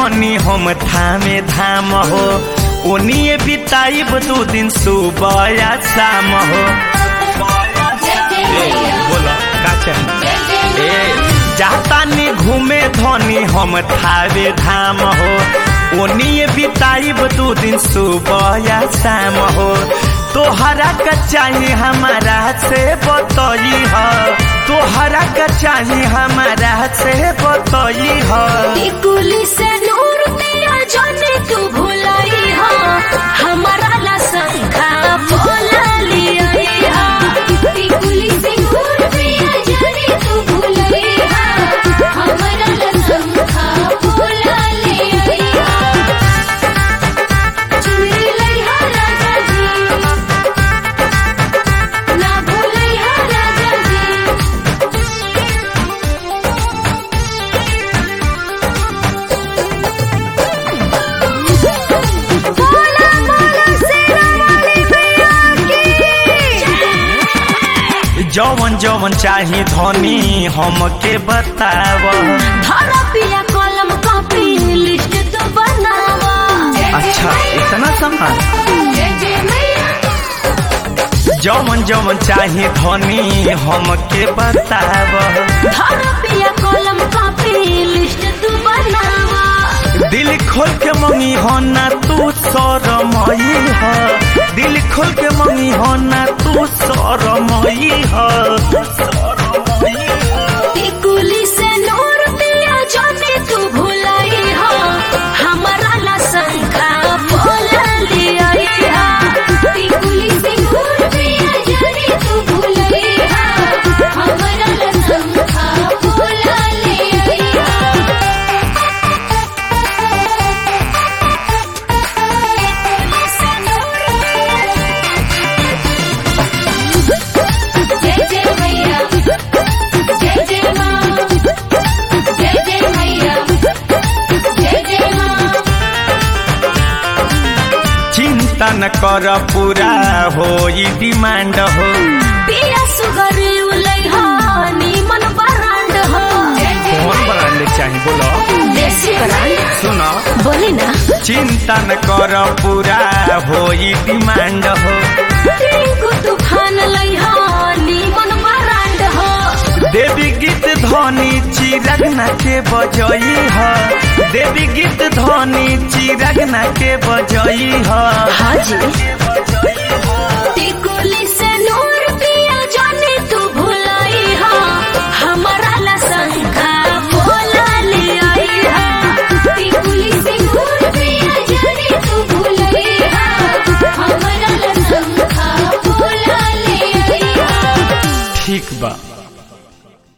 धनी हम थामे धाम हो ओनिए बिताइब दू दिन सुबह या शाम हो ए, बोला का चाही? ए जातानी घूमे धनी हम थावे धाम हो ओनिए बिताइब दू दिन सुबह या शाम हो तोहरा का चाही हमारा से बतई हो तोहरा का चाही हमारा से बतई हो टिकुली से नूर तेरा जाने तू भुलाई हो हमारा ला संखा बोला लिया हो टिकुली से नूर तेरा जाने तू भुलाई हो हमारा ला संखा बोला लिया हो चुनरी लई हो राजा जी ना भूलई हो राजा जी बोला बोला सेना वाली मैया की जौवन जौवन चाही धनी हमके बताव धारा पिया कलम कॉपी लिस्ट तो बनावा अच्छा इतना सामान जय जय मैया जौवन जौवन चाही धनी हमके बताव धारा पिया कलम कॉपी लिस्ट तो बनावा दिल खोल के मंगी हो ना तू शरमई हो दिल खोल के मंगी हो ना तू शरमई हो टिकुली से नूर पिया जाने तू भुलाई हो हमारा ला संखा बोला लिया हो टिकुली से नूर पिया जाने तू भुलाई हो हमारा ला संखा बोला लिया जय जय मैया जय जय माँ जय जय मैया जय जय माँ चिंता न कर पूरा हो डिमांड हो पिया सुगर उलई हो नीमन बरांड हो कौन ब्रांड चाही बोलो देसी बरांड सुनो बोली ना चिंता न कर पूरा हो डिमांड हो रिंकू तूफान लई हो नीमन बरांड हो देवी गीत ध्वनि चिरगना के बजई ह देवी गीत ध्वनि चिरगना के बजई ह हाँ जी